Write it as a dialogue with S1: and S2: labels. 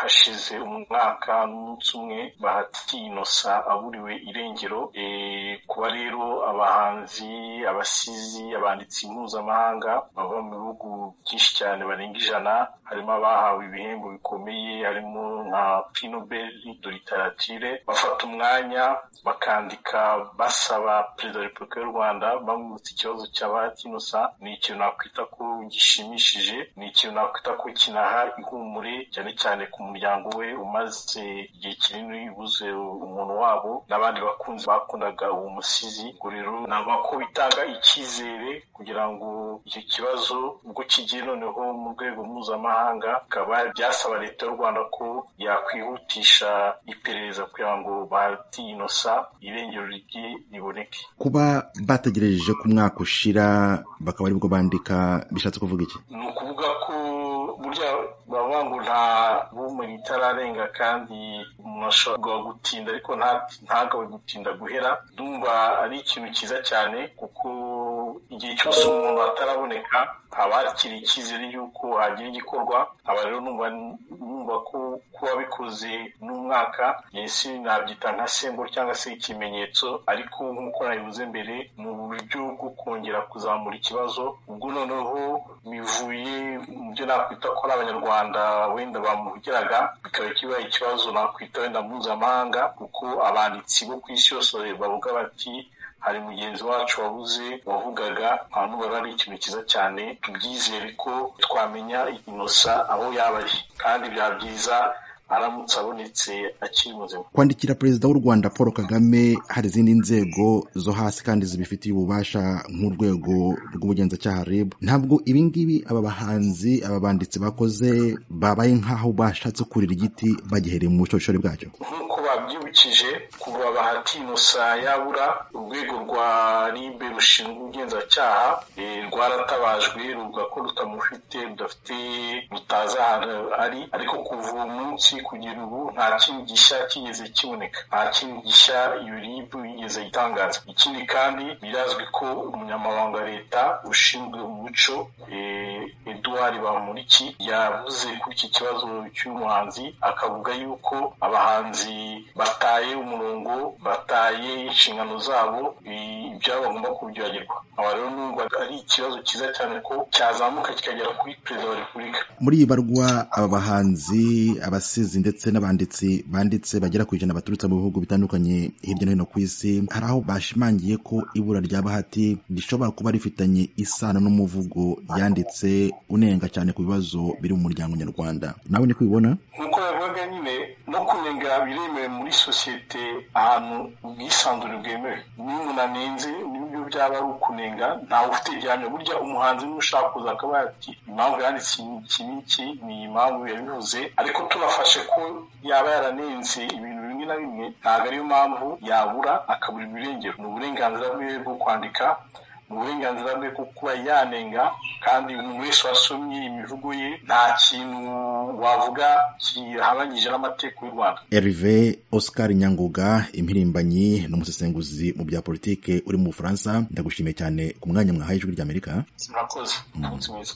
S1: hashize umwaka n'umunsi umwe Bahati Innocent aburiwe irengero e, kuba rero abahanzi abasizi abanditsi mpuzamahanga bava mu bihugu byinshi cyane barenga ijana harimo abahawe ibihembo bikomeye harimo nka prix Nobel de littérature bafata umwanya bakandika basaba perezida wa repubulika y'u Rwanda bamwibutsa ikibazo cya Bahati Innocent ni ikintu nakwita ko gishimishije ni ikintu nakwita ko kinaha ihumure cyane cyane ku muryango we umaze igihe kinini ubuze umuntu wabo n'abandi bakunzi bakundaga uwo musizi ubwo rero naba ko bitanga icyizere kugira ngo icyo kibazo ubwo kigiye noneho mu rwego mpuzamahanga bikaba byasaba leta y'u Rwanda ko yakwihutisha iperereza kugira ngo Bahati Innocent irengero rye riboneke
S2: kuba bategereje ku mwaka ushira bakaba aribwo bandika bishatse kuvuga iki
S1: ni ukuvuga ko burya bavuga ngo nta bumuri itararenga kandi umuntu ashobora gutinda ariko ntagawe gutinda guhera ndumva ari ikintu cyiza cyane kuko igihe cyose umuntu ataraboneka haba hakiri icyizere y'uko hagira igikorwa aba rero numva ko kuba bikoze n'umwaka yesi nabyita nka semburo cyangwa se ikimenyetso ariko nk'uko nabivuze mbere mu buryo bwo kongera kuzamura ikibazo ubwo noneho bivuye mu byo nakwita ko ari abanyarwanda wenda bamuhugiraga bikaba kibaye ikibazo nakwita wenda mpuzamahanga kuko abanditsi bo ku isi yose bavuga bati hari mugenzi wacu wabuze wavugaga abantu bari ari ikintu cyiza cyane tubyizere ko twamenya inosa aho yaba ari kandi byaba byiza aramutse abonetse akiri muzima
S2: kwandikira perezida w'u rwanda paul kagame hari izindi nzego zo hasi kandi zibifitiye ububasha nk'urwego rw'ubugenzacyaha rib ntabwo ibingibi aba bahanzi aba banditsi bakoze babaye nk'aho bashatse kurira igiti bagihereye mu bushorishori bwacyo
S1: nk'uko babyibukije kuva bahati inosa yabura urwego rwa ribe rushinzwe ubugenzacyaha rwaratabajwe ruvuga ko rutamufite rudafite rutazi ahantu ari ariko kuva uwo munsi kugera ubu nta kintu gishya kigeze kiboneka nta kintu gishya iyo rib yigeze itangaza ikindi kandi birazwi ko umunyamabanga leta ushinzwe umuco eduard bamuriki yavuze kuri iki kibazo cy'umuhanzi akavuga yuko abahanzi bataye umurongo bataye inshingano zabo ibyabo bagomba kubyibagirwa aba rero numva ari ikibazo cyiza cyane ko cyazamuka kikagera kuri perezida wa repubulika
S2: muri iyi barwa aba bahanzi abasizi ndetse n'abanditsi banditse bagera ku ijana baturutse mu bihugu bitandukanye hirya no hino ku isi hari aho bashimangiye ko ibura rya bahati rishobora kuba rifitanye isano n'umuvugo yanditse unenga cyane ku bibazo biri mu muryango nyarwanda nawe ni kubibona
S1: nk'uko yavugaga nyine no kunenga biremewe muri sosiyete ahantu ubwisanzure bwemewe niba umuntu anenze nibyo byaba ari ukunenga ntawe ufite gihamya burya umuhanzi n'ushaka kuza akaba yati impamvu yanditse iki n'iki ni impamvu yabivuze ariko tubafashe ko yaba yaranenze ibintu bimwe na bimwe ntabwo ariyo mpamvu yabura akabura ibirengero ni uburenganzira bwe bwo kwandika ni uburenganzira bwe bwo kuba yanenga kandi umuntu wese wasomye imivugo ye nta kintu wavuga kihabanyije n'amategeko y'u rwanda
S2: erive oscar nyanguga impirimbanyi n'umusesenguzi mu bya politike uri mu bufaransa ndagushimiye cyane ku mwanya mwahaye ijwi ry'amerika
S1: murakoze umunsi mwiza